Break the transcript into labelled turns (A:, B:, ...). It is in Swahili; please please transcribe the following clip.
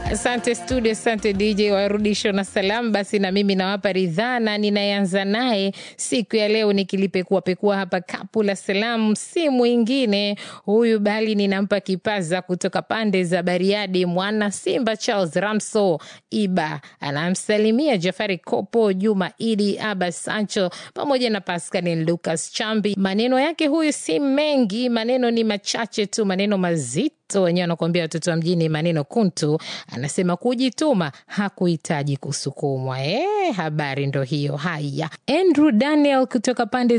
A: Asante studio, asante DJ warudisho na salamu. Basi na mimi nawapa ridhaa na ninayeanza naye siku ya leo nikilipekua pekua hapa kapu la salamu, si mwingine huyu bali ninampa kipaza kutoka pande za Bariadi, mwana Simba Charles Ramso Iba anamsalimia Jafari Kopo, Juma Idi, Aba Sancho pamoja na Pascal Lucas Chambi. Maneno yake huyu si mengi, maneno ni machache tu, maneno mazito wenyewe wanakuambia watoto wa mjini maneno kuntu. Anasema kujituma hakuhitaji kusukumwa. E, habari ndo hiyo. Haya, Andrew Daniel kutoka pande